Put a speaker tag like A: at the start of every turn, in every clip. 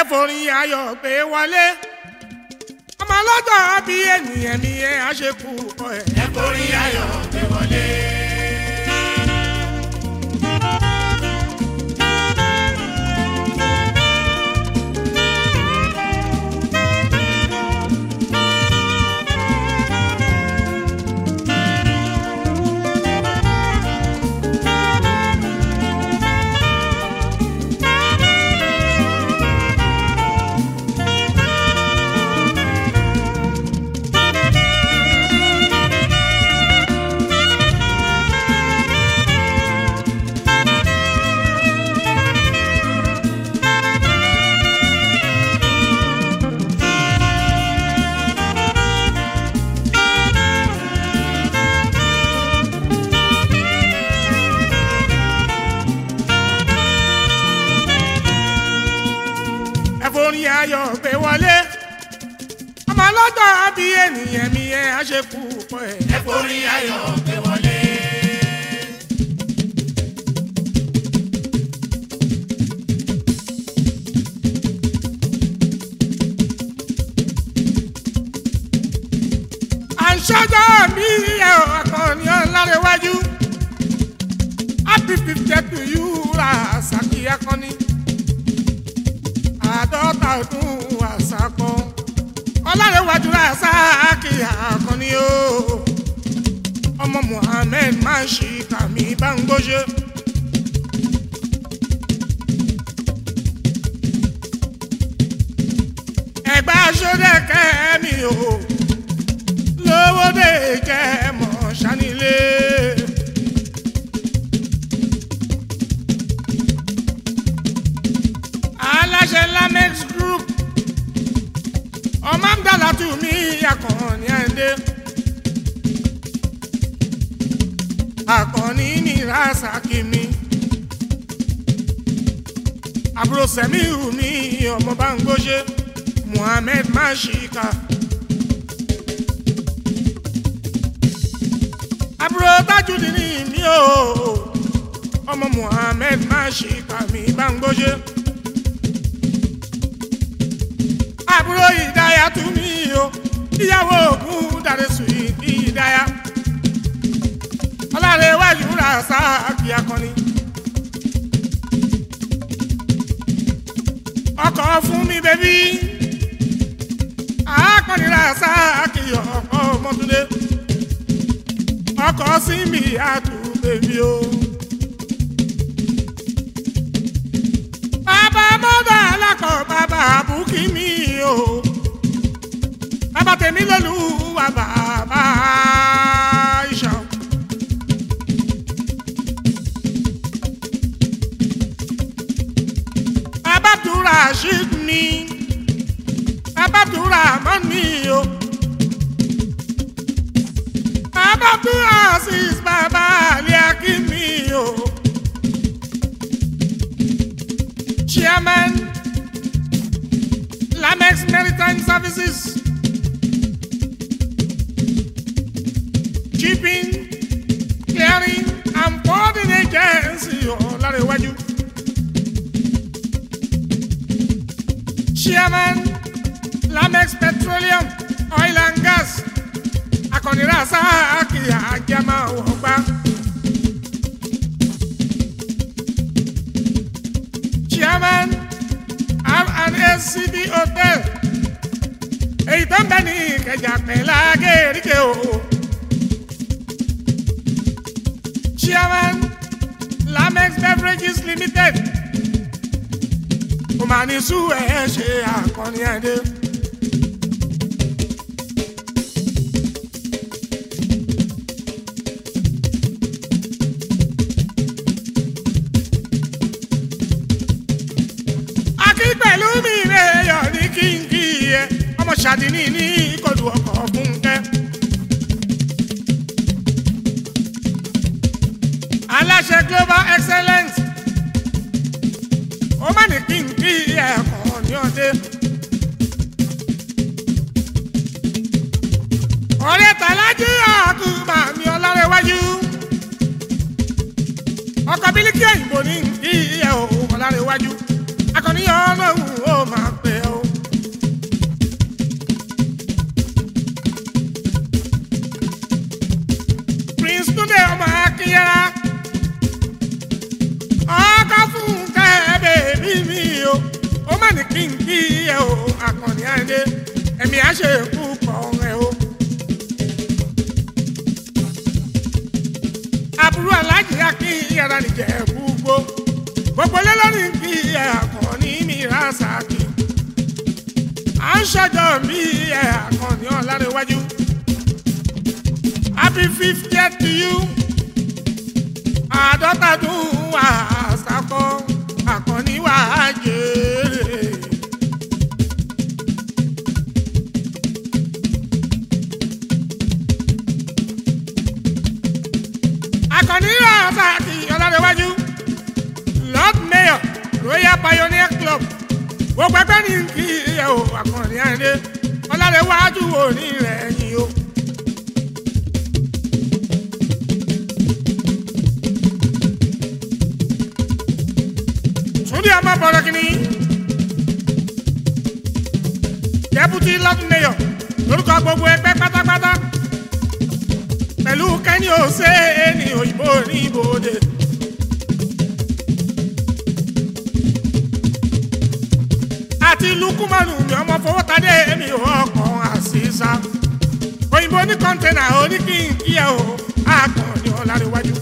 A: ẹ forin ayọ̀ pé wọlé ọmọ ọlọ́jọ́ bí ènìyàn ni ẹ á ṣe kú ọ ẹ.
B: ẹ forin ayọ̀ gbé wọlé.
A: ẹ forin ayọ̀ pé wọlé ọmọ ọlọ́jọ́ bí ènìyàn ni ẹ á ṣe kú ọ ẹ.
B: ẹ forin ayọ̀ gbé wọlé.
A: à ń ṣọ́jọ́ bí ẹ ò akọni ọ̀làrẹ̀wájú happy fifty to you ra àṣàkì akọni àádọ́ta ọdún àṣàkọ ọ̀làrẹ̀wájú ra àṣàkì akọni o ọmọ Muhammed máa ń ṣe kàmí bá ń gbóṣe. ẹ̀gbá sódẹ̀kẹ́ mi o lówódé jẹ́ mọ̀ sanilé. aláṣẹ lamex group ọmọ àgbàlá tù mí akọni ẹ̀ndé. akọni ní rasaki mi. àbúrò sẹ́miu mi ọmọ bá ń gbóṣe muhammed mashika. àbúrò tájúdì ní mi o ọmọ muhammed mashika mi bá ń gbóṣe. àbúrò ìdáyà tún mí o ìyàwó ògùn dàrẹ́ sùn ìdáyà ọlọ́rẹ̀ wájú rà sáàkì akọni. ọkọ̀ fún mi bẹ́bí akọni rà sáàkì ọkọ̀ ọmọdúndé ọkọ̀ sí mi àtú bèbí o. bàbá mọ́tò alákọ̀ bàbá àbúkí mi o. bàbá tèmi lọ́lù wà bàbá ìṣàn. bàbá tura ṣíd mi bàbá tura mọ́ mi o. bàbá tura sis bàbá aliaki mi o. chairman lamex maritime services shipping clearing and forwarding agency ọ̀làrẹ̀wájú. chairman lamex petroleum oil and gas akọnira sáàkì àjàmà ọgbà. chairman R&SCD hotel èyí tó ń bẹ ní ìkẹjà pẹ̀lá gẹ̀ẹ́rìkẹ́ o. chairman lamex beverages limited kò máa ní sú ẹ̀ ṣe àkọni ẹ̀dẹ́. akí pẹ̀lú mi rẹ̀ yọ̀ ní kínkí ẹ̀ ọmọ ṣàdínní ní ìkọlù ọkọ̀ fúnkẹ́. aláṣẹ global excellence ó má ní kínkí ẹ̀kọ́ ní ọdẹ. ọ̀rẹ́ tàlájú àkùnmá mi ọlárẹ̀wájú ọkọ̀ bílíkì òyìnbó ní kí ẹ̀ ò ọlárẹ̀wájú akọni ọlọ́run ó máa má ní kí n kí ẹ o àkànní àìdé ẹ̀mí á ṣe kú kọ́ ẹ o. àbúrò aláàjì á kí yàrá nìjẹ́ gbogbo gbogbo lélọ́rì kí ẹ àkànní mi rà sàkí. à ń ṣọjọ́ bí ẹ àkànní ọ̀làríwájú. happy fiftieth to you. àádọ́ta dún wà sàkọ́ àkànní wà á jèrè. àkànní rà sàkí ọ̀làríwájú. lord mayor royal pioneer club gbogbo ẹgbẹ́ ní kí ẹ o àkànní àìdé ọ̀làríwájú òní rẹ̀ yìí o. Túndé ọmọ bọ̀rọ̀ kìíní. Deputy Lord Mayor lórúkọ gbogbo ẹgbẹ́ pátápátá. Pẹ̀lú Kẹ́ni Ose ní òyìnbó ní ibodè. Àti Lukumanu mi ọmọ fowótadé mi ò ọkàn àṣìṣà. Òyìnbó ní kọ́ńtẹ́nà oníkìkíyà o, àkànní ọ̀làríwájú.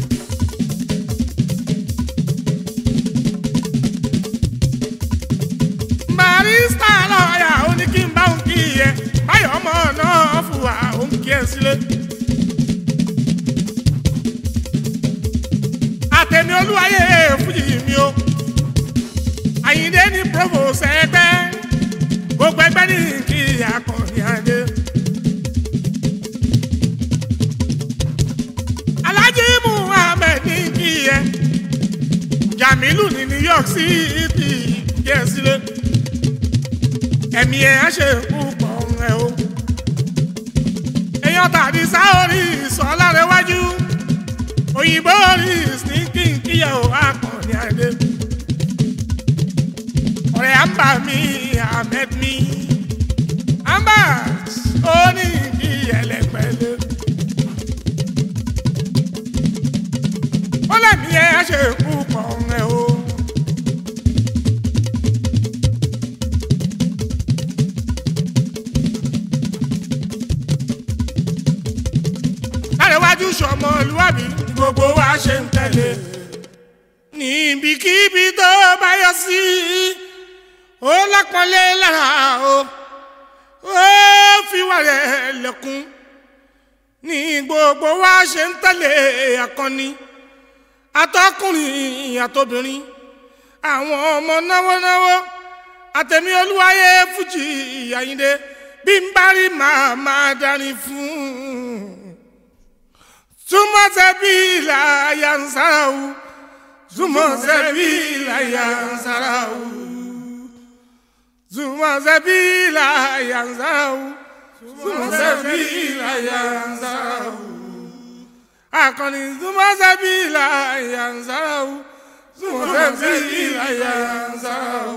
A: barista lọ́ọ̀yà ó ní kí n bá òun kí ẹ báyọ̀ ọmọ náà fùwà òun kí ẹ sílé. àtẹ̀mí olúwayé fújì mi o àyíndé ní provost ẹgbẹ́ gbogbo ẹgbẹ́ ní kí akọni adé. alhaji muhammed ní kí ẹ jamilu ní new york city kí ẹ sílé ẹ̀mí ẹ̀ á ṣe púpọ̀ ẹ̀ o. èèyàn tàbí sáórì sọ́lárẹ̀wájú òyìnbó rí ní kínkíyà ò àkànní àdé. ọ̀rẹ́ àmbà mi ahmed mi àmbà ó ní kí ẹlẹ́pẹ̀lẹ́. ó lẹ́mí ẹ̀ á ṣe púpọ̀ ẹ̀ o. àrẹ̀wájú sọmọlúwàbí gbogbo wa ṣe ń tẹ̀lé. níbikíbi tó bá yọ sí ó lápọ́nlé lára o ó fi wà rẹ̀ lẹ́kún. ní gbogbo wa ṣe ń tẹ̀lé akọni atọ́kùnrin àtobìnrin àwọn ọmọ náwónáwó àtẹ̀mí olúwayé fújì àyíndé bí n bá rí màá máa dání fún un. Zuma zabila yansarau Zuma zabila yansarau Zuma zabila yansarau Zuma zabila yansarau Akọni Zuma zabila yansarau Zuma zabila yansarau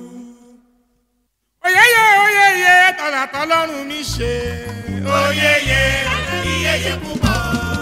A: Oyeye oyeye tọ̀là tọ́lọ́run mi ṣe
B: oyeye iyeye púpọ̀.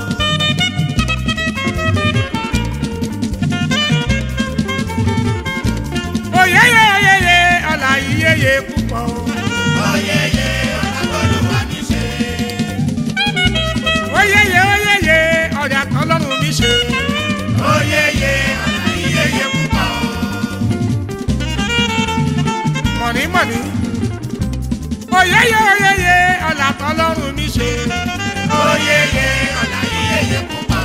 A: oyeye oyeye ọ̀là iyeye púpọ̀
B: oyeye ọ̀làgbọ́lùwà mi ṣe.
A: oyeye oyeye ọ̀dà tọ́lọ́run mi ṣe
B: oyeye iyeye púpọ̀.
A: mọ̀nímọ̀ní oyeye oyeye ọ̀là tọ́lọ́run mi ṣe
B: oyeye ọ̀là iyeye púpọ̀.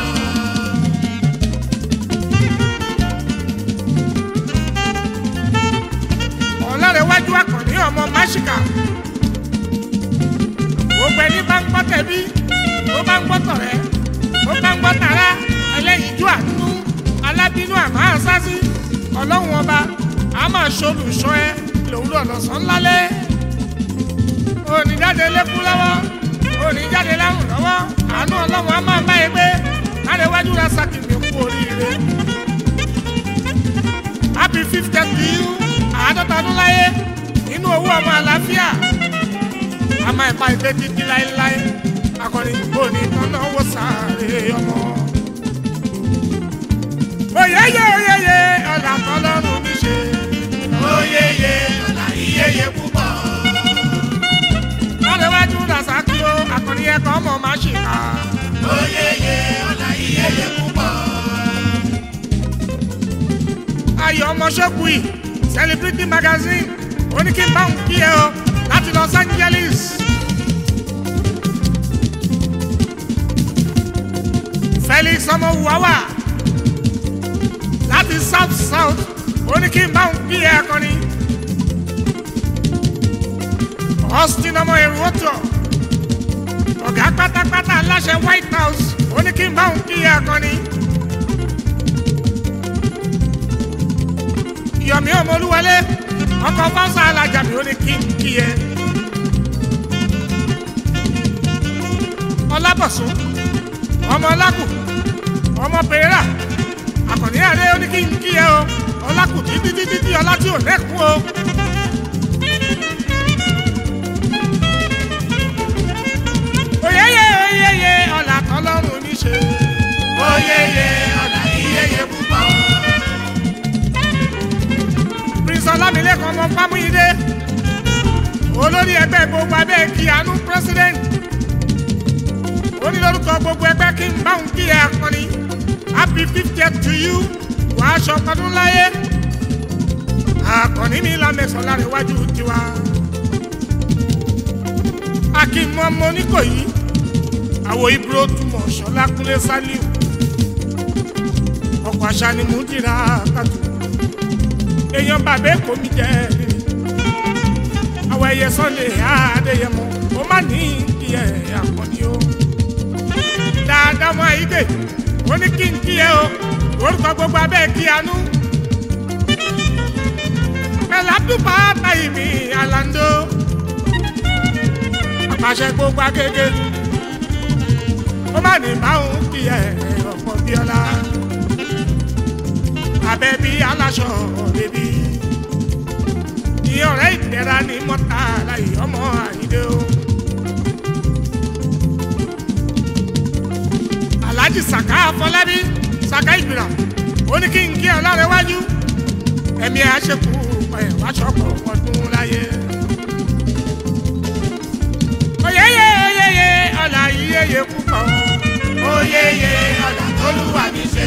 A: ọ̀làrẹ̀wájú akọ̀ní ọmọ máṣíkà gbogbo ẹni bá ń gbọ́ tẹ̀bí ó bá ń gbọ́ tọ̀rẹ́ ó bá ń gbọ́ tàrá ẹlẹ́yinjú àánú alábínú àmọ́ àṣásí ọlọ́run ọba a máa ṣolùṣọ́ ẹ lòwúrọ̀ lọ́sàn lálẹ́ oníjáde lẹ́kún lọ́wọ́ oníjáde láhùn lọ́wọ́ àánú ọlọ́run a máa bá ẹ gbé lárẹ̀wájú ra sàkìmì kú oríire happy fiftieth to you àádọ́ta ọdún láyé nínú owó ọmọ àlàáfíà a máa pa ìgbé títí láéláé akọni kò ní tọ́nà owó sáré ọmọ. oyeye oyeye ọ̀là tọ́lọ́run mi ṣe.
B: oyeye
A: kan mọ̀ máa ṣe ká.
B: oyeye ọ̀la iyeye púpọ̀.
A: ayọ̀ ọmọ ṣọ́kù yìí celebrity magazine ó ní kí n bá òun kí ẹ o láti los angeles. felix ọmọ wàwà láti south south ó ní kí n bá òun kí ẹ akọni. austin ọmọ èrò ọ̀tọ̀ ọ̀gá pátápátá aláṣẹ white house ó ní kí n bá òun kí ẹ akọni. yọ̀mí ọmọlúwalé ọkọ̀ fáwọn alájà mi ó ní kí n kí ẹ. ọlábọ̀sùn ọmọ ọlákù ọmọ pèrà àkànní àrẹ ó ní kí n kí ẹ o ọlákù títí títí tí ọlá tí ò lẹ́kùn o. oyeye oyeye ọ̀là tọ́lọ́run ní ṣe.
B: oyeye ọ̀la iyeye púpọ̀.
A: prince ọlámilẹ́kan ọmọ fámúyídé olórí ẹgbẹ́ gbogbo abẹ́ kíánú president ó ní lórúkọ gbogbo ẹgbẹ́ kí n bá òun kí ẹ akọni happy fiftieth to you wà á aṣọ ọdún láyé akọni mi lámẹsàn lára iwájú tiwa akínmọ́ mọ́ oníkòyí àwọ̀ ibro túmọ̀ ṣọlá kúnlé sálíù ọkọ̀ àṣà ni mò ń dira kàtó èèyàn bàbá èkó mi jẹ́ rírì àwọn ẹyẹ sunday adéyẹmọ ó má ní kí ẹ àkọni o dáadáa mọ àyíké ó ní kí n kí ẹ o orúkọ gbogbo abẹ́ kí anú pẹ̀lápùpá táyì mi àlàndó àpàṣẹ gbogbo agége ó má ní báwọn kí ẹ ọ̀pọ̀ bíọ́lá abẹ́ bí aláṣọ bèbí ní ọ̀rẹ́ ìdẹ́ra ní mọ́tà láyé ọmọ àyíndé o. alhaji saka afọlábí saka ìgbìrà ó ní kí n kí ọlọ́rẹ̀ wájú ẹ̀mí àṣekù ẹ̀ wáṣọpọ̀ ọdún láyé. oyeye oyeye ọ̀là yíyeye púpọ̀
B: oyeye ọ̀la tólúwa mi ṣe.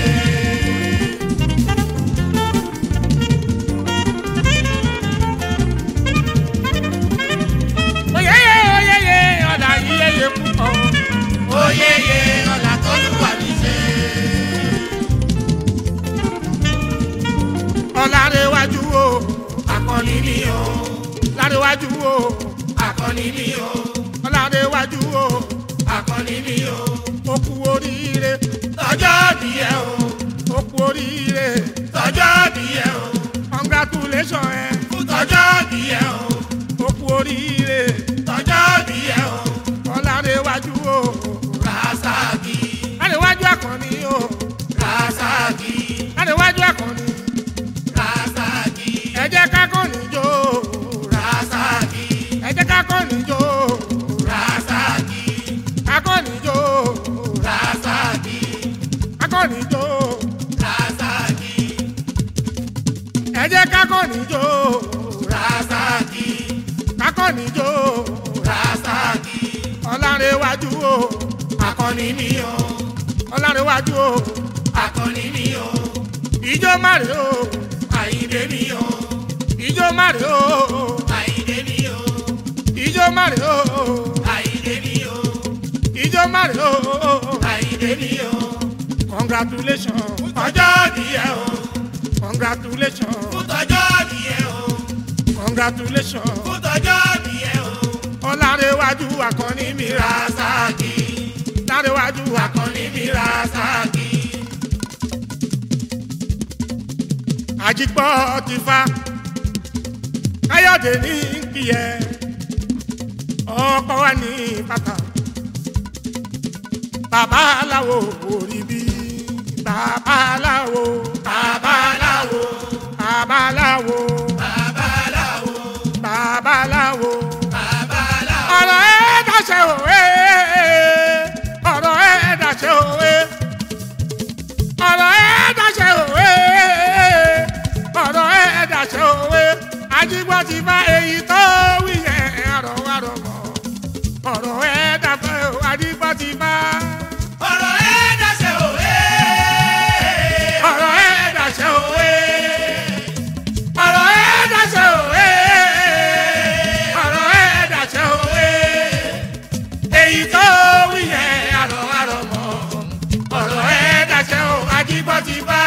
A: oyeye oyeye ọ̀là yíyeye púpọ̀
B: oyeye ọ̀la tólúwa mi ṣe.
A: ọ̀làrẹ̀ wájú o
B: akọni mi o
A: lárẹ̀wájú o
B: akọni mi o
A: ọ̀làrẹ̀ wájú o
B: akọni mi o
A: ó kú oríire
B: tọjọ́ díẹ̀ o
A: ó kú oríire
B: tọjọ́ díẹ̀ o
A: congratulation ẹ
B: fún tọjọ́ díẹ̀ o
A: ó kú oríire
B: tọjọ́ díẹ̀ o
A: ọ̀làrẹ̀wájú o
B: rasaki
A: lárẹ̀wájú àkànní o
B: rasaki
A: lárẹ̀wájú àkànní
B: rasaki
A: ẹ jẹ́ ká kọ́ni jó
B: rasaki
A: ẹ jẹ́ ká kọ́ni jó
B: rasaki
A: ká kọ́ni jó
B: rasaki
A: ká kọ́ni jó
B: rasaki
A: ẹ jẹ́ ká kọ́ni jó
B: rasaki
A: ká kọ́ni jó
B: rasaki
A: ọ̀làrẹ̀wájú o
B: akọni mi o
A: ọ̀làrẹ̀wájú o
B: akọni mi o
A: ìjọ márè o
B: àyíndé mi o
A: ìjọ márè o
B: àyíndé mi o
A: ìjọ márè o
B: àyíndé mi o
A: ìjọ márè o
B: àyíndé mi o
A: congratulation
B: ọjọ́ díẹ̀ o
A: congratulation
B: fún tọjọ́ díẹ̀ o
A: congratulation
B: fún tọjọ́ díẹ̀ o
A: ọ̀làrẹ̀wájú àkànní mi ra
B: rasaki
A: lárẹ̀wájú àkànní
B: akọni mi rasaki
A: àjígbọ́ ti fa káyọ̀dé ní kíyẹ ọkọ wa ní bàtà bàbá aláwo orí bí bàbá aláwo
B: babaláwo
A: bàbá aláwo
B: babaláwo
A: bàbá aláwo
B: babaláwo
A: ọ̀rọ̀ ẹ̀ dàṣẹ òwe ọ̀rọ̀ ẹ̀ dàṣẹ òwe ọ̀rọ̀ ẹ̀ dàṣẹ òwe ọ̀rọ̀ ẹ̀ dàṣẹ òwe ajígbọ́ ti bá èyí tó wí yẹn ọ̀rọ̀ wa rọ̀ mọ́ ọ̀rọ̀ ẹ̀ dàṣẹ òwe ti bá.
B: ọ̀rọ̀ ẹ̀ dàṣẹ òwe.
A: ọ̀rọ̀ ẹ̀ dàṣẹ òwe. ọ̀rọ̀ ẹ̀ dàṣẹ òwe. ọ̀rọ̀ ẹ̀ dàṣẹ òwe. èyí tó wí yẹn àrọ̀ àrọ̀ mọ́. ọ̀rọ̀ ẹ̀ dàṣẹ ò ajíbọ́ ti bá.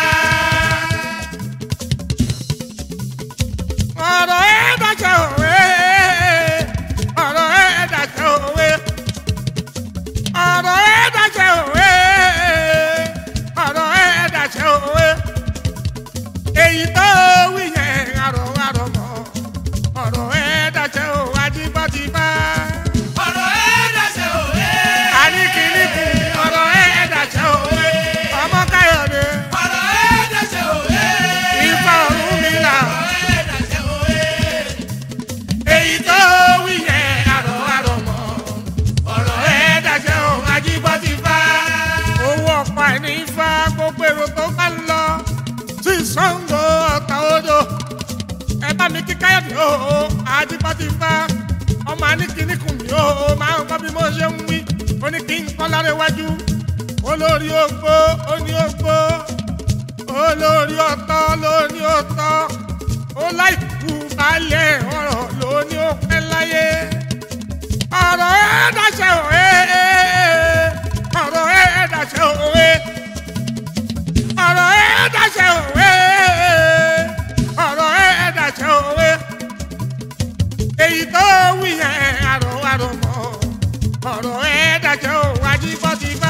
A: ọ̀rọ̀ ẹ̀ dàṣẹ òwe. ọ̀rọ̀ ẹ̀ dàṣẹ òwe. ọ̀rọ̀ ẹ̀ dàṣẹ òwe. ọ̀rọ̀ ẹ̀ dàṣẹ òwe. èyí tó wí yẹn àrọ̀ àrọ̀ mọ́. ọ̀rọ̀ ẹ̀ dàṣẹ ò ajíbọ́ ti bá.
B: ọ̀rọ̀ ẹ̀ dàṣẹ òwe.
A: àníkìníkù ọ̀rọ̀ ẹ̀ dàṣẹ òwe. ọmọ káyọ̀dé
B: ọ̀rọ̀ ẹ̀ dàṣẹ òwe.
A: ifá ọ̀run mi là.
B: ọ̀rọ̀ ẹ̀ dàṣẹ òwe.
A: èyí tó wí yẹn àrọ̀ àrọ̀ mọ́. ọ̀rọ̀ ẹ̀ dàṣẹ ò ajíbọ́ ti bá. owó ọ̀pá ẹni ifá gbogbo èrò tó bá ń lọ sí Ṣàngó Ọ̀tà odò. ẹ bá mi kí káyọ̀dé o ajíbọ́ ti bá. ọmọ aníkìníkù mi o máa ń gbọ́ bí mo ṣe ń wí. ó ní kí n kọ́ lára iwájú. olórí ogbó ó ní ogbó. olórí ọ̀tọ̀ ló ní ọ̀tọ̀. ó láìkú balẹ̀ ọ̀rọ̀ ló ní ó pẹ́ láyé. ọ̀rọ̀ ẹ̀ dàṣẹ òwe. ọ̀rọ̀ ẹ̀ dàṣẹ òwe. ọ̀rọ̀ ẹ̀ dàṣẹ òwe. ọ̀rọ̀ ẹ̀ dàṣẹ òwe. èyí tó wí yẹn àrò àrò mọ́. ọ̀rọ̀ ẹ̀ dàṣẹ òwe ajíbọ́ ti bá.